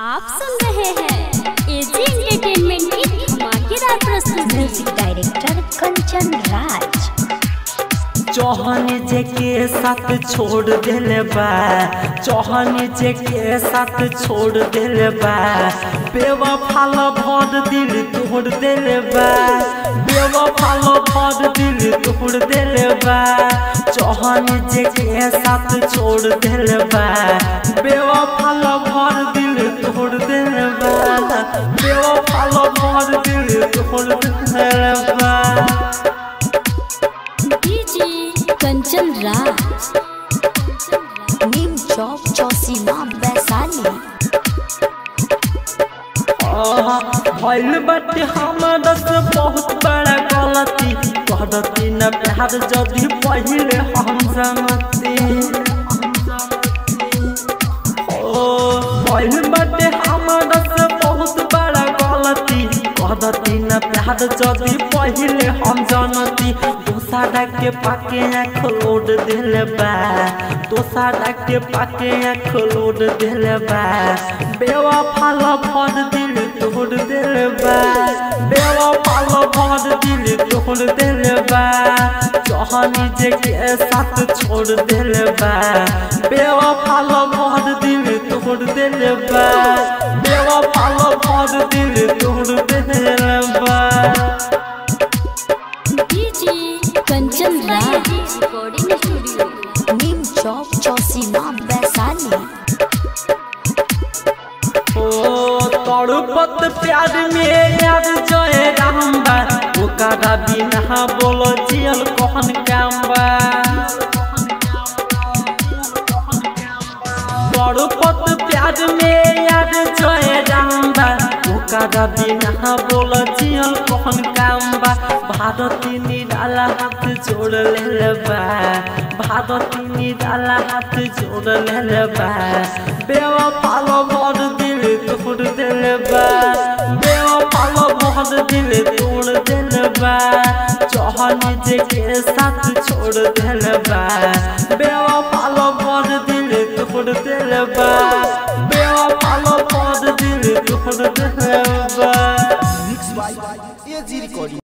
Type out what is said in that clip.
आप सुन रहे हैं एजी एंटरटेनमेंट की धमाकेदार प्रस्तुति म्यूजिक डायरेक्टर कंचन राज चौहान जे के साथ छोड़ दिल बा चौहान जे के साथ छोड़ दिल बा बेवफाल भर दिल तोड़ दिल बा बेवफाल भर दिल तोड़ दिल बा चौहान जे के साथ छोड़ दिल बा बेवफाल भर दिल तोड़ दिल बा बेवफाल भर दिल तोड़ दिल बा डीजे कंचन राज नीम चौक चौसीमा वैशाली भइल बाटे हमरा से बहुत बड़ा गलती कहती न प्यार जदि पहिले हम जानती ओ भइल बाटे हमरा से बहुत बड़ा गलती कहती न प्यार जदि पहिले हम जानती दोसरा के पाके आँख लोड दिल बा दोसरा के पाके आँख लोड दिल बा बेवफा भर दिल तोड़ दिल बा बेवफा भर दिल तोड़ दिल बा जहानी जे के साथ छोड़ दिल बा बेवफा भर दिल तोड़ दिल बा बेवफा भर दिल तोड़ दिल बा DJ Kanchan Raj recording studio Neem Chowk Chausima Vaishali ओ तड़पत प्यार में याद जय राम बा ओकरा बिना बोलो जियल कहन काम बा तड़पत प्यार में याद जय राम बा ओकरा बिना बोलो जियल कहन काम बा भारती निराला हाथ जोड़ ले बा भारती निराला हाथ जोड़ ले बा बेवफा भर दिल तोड़ दिल बा बेवफा भर दिल तोड़ दिल बा चौहान जे के साथ छोड़ दिल बा बेवफा भर दिल तोड़ दिल बा